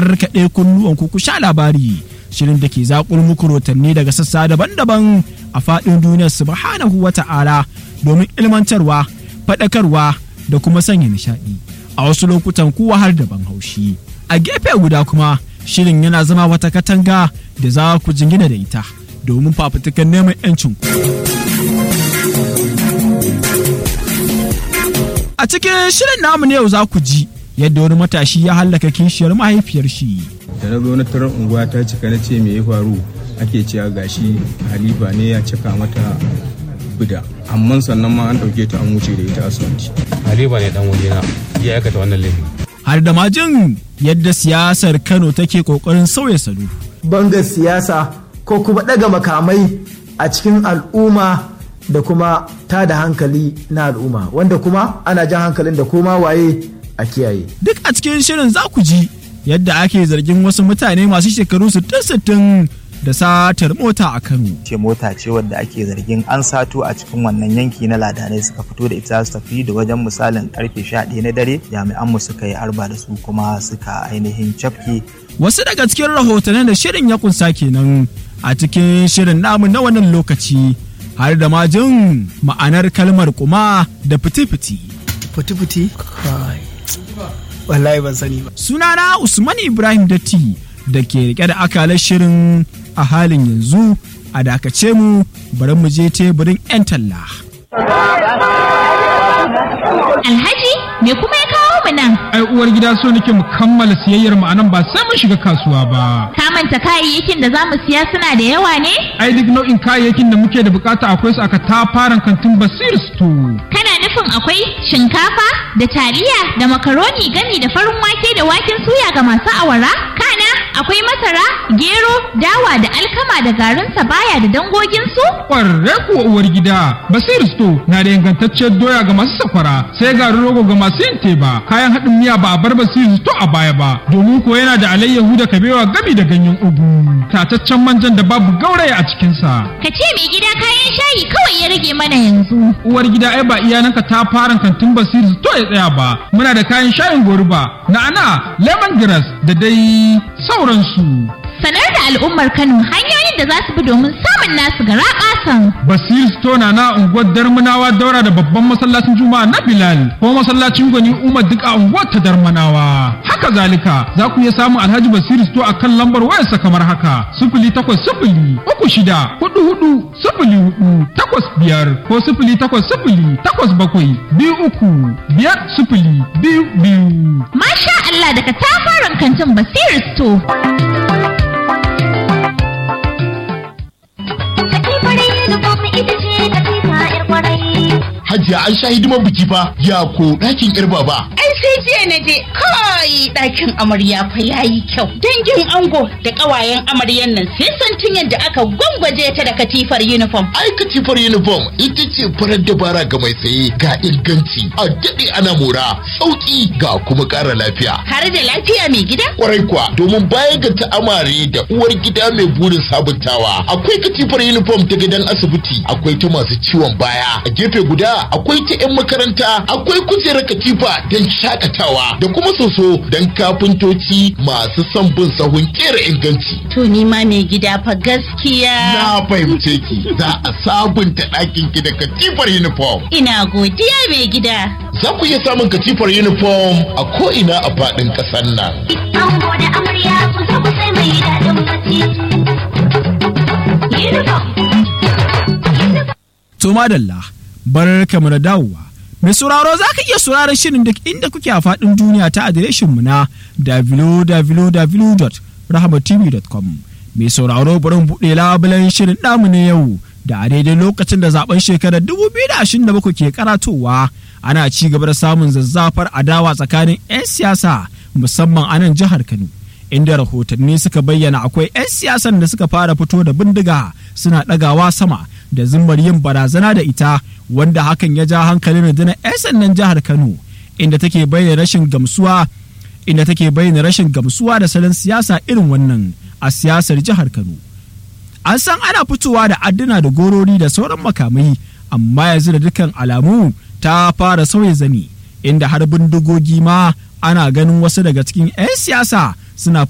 karkaɗe kunnuwan ku ku sha labari shirin da ke zaƙul muku rotanni daga sassa daban-daban a faɗin duniyar subhanahu wa ta'ala domin ilmantarwa faɗakarwa da kuma sanya nishaɗi a wasu lokutan kuwa har da ban haushi a gefe guda kuma shirin yana zama wata katanga da za ku jingina da ita domin fafutukan neman 'yancin ku. A cikin shirin namu ne yau za ku ji yadda wani matashi ya hallaka kishiyar mahaifiyar shi. Da na zo na tarar unguwa ta cika na ce me ya faru ake cewa gashi Halifa ne ya cika mata bida. Amma sannan ma an ɗauke ta an wuce da ita asibiti. Halifa ne dan wajena ya aikata wannan laifin. Har da majin yadda siyasar Kano take kokarin sauya salo. Bangar siyasa ko kuma ɗaga makamai a cikin al'umma da kuma ta da hankali na al'umma wanda kuma ana jan hankalin da koma waye a kiyaye. Duk a cikin shirin za ku ji yadda ake zargin wasu mutane masu shekaru 60 da satar mota a Kano. Ce mota ce wadda ake zargin an sato a cikin wannan yanki na ladanai suka fito da ita su tafi da wajen misalin karfe 11 na dare jami'an mu suka yi arba da su kuma suka ainihin cafke. Wasu daga cikin rahotannin da shirin ya kunsa kenan a cikin shirin namu na wannan lokaci. har da ma jin ma'anar kalmar kuma da fiti-fiti. Fiti-fiti? Kai. Wallahi ban sani ba. Sunana Usman Ibrahim Datti da ke rike da akalar shirin a halin yanzu a dakace mu bari mu je teburin 'yan talla. Alhaji me kuma ya kawo mu nan? Ai uwar gida so nake mu kammala siyayyar mu anan ba sai mun shiga kasuwa ba. Ka manta kayayyakin da za mu siya suna da yawa ne? Ai duk nau'in kayayyakin da muke da bukata akwai su aka tafaran kantin Basir Store. Kana nufin akwai shinkafa da taliya da makaroni gami da farin wake da waken suya ga masu awara? Kana akwai masara, gero, dawa da alkama da garin sabaya da dangogin su? Ƙwarre kuwa uwar gida, Basir Store na da ingantacciyar doya ga masu sakwara, sai garin rogo ga masu yin teba, kayan haɗin miya ba a bar Basir Store a baya ba, domin ko yana da alayyahu da kabewa gami da ganyen ugu, tataccen manjan da babu gauraya a cikinsa. Ka ce mai gida kayan shayi kawai ya rage mana yanzu. Uwar gida ai ba iyananka ta fara kantin Basir Store ya tsaya ba, muna da kayan shayin goruba, na'ana, lemongrass da dai sauransu. Sanar da al'ummar Kano hanyoyin da za su bi domin samun nasu gara ƙasan. Basir Stona na unguwar Darmanawa daura da babban masallacin Juma'a na Bilal ko masallacin Gwani Umar duk a unguwar ta Darmanawa. Haka zalika za ku iya samun Alhaji Basir Sto a kan lambar wayarsa kamar haka sifili takwas sifili uku shida hudu hudu sifili hudu takwas biyar ko sifili takwas sifili takwas bakwai biyu uku biyar sifili biyu biyu. Masha Allah daga tafaran kantin Basir Sto. Hajiya an sha hidimar biki fa ya ko ɗakin ƴar baba. Ai sai jiya na je kai ɗakin amarya fa yayi kyau. Dangin ango da ƙawayen amaryan nan sai santin yadda aka gwangwaje ta da katifar uniform. Ai katifar uniform ita ce farar dabara ga mai saye ga inganci a daɗe ana mora sauƙi ga kuma ƙara lafiya. Har da lafiya mai gida? Kwarai kuwa domin baya ga ta amare da uwar gida mai burin sabuntawa akwai katifar uniform ta gidan asibiti akwai ta masu ciwon baya a gefe guda akwai ta 'yan makaranta akwai kujerar katifa don shakatawa da kuma soso don kafintoci masu son bin sahun kera inganci. To ni ma mai gida fa gaskiya. Na fahimce ki za a sabunta ɗakin ki da katifar uniform. Ina godiya mai gida. Za ku iya samun katifar uniform a ko'ina a faɗin ƙasar nan. Ango da amarya ku zo ku sai mai daɗin bacci. Uniform. To madalla, bar mu da dawowa. Mai sauraro za ka iya sauraron shirin duk inda kuke a faɗin duniya ta adireshinmu na www.rahmatv.com. Mai sauraro bari buɗe labulen shirin namu na yau da a daidai lokacin da zaben shekarar 2027 ke karatowa ana ci gaba da samun zazzafar adawa tsakanin 'yan siyasa musamman a nan jihar Kano. Inda rahotanni suka bayyana akwai 'yan siyasan da suka fara fito da bindiga suna ɗagawa sama da zimmar yin barazana da ita wanda hakan ya ja hankalin rundunar 'yan sandan jihar Kano inda take bayyana rashin gamsuwa inda take bayyana rashin gamsuwa da salon siyasa irin wannan a siyasar jihar Kano. An san ana fitowa da adduna da gorori da sauran makamai amma yanzu da dukkan alamu ta fara sauya zani inda har bindigogi ma ana ganin wasu daga cikin 'yan siyasa suna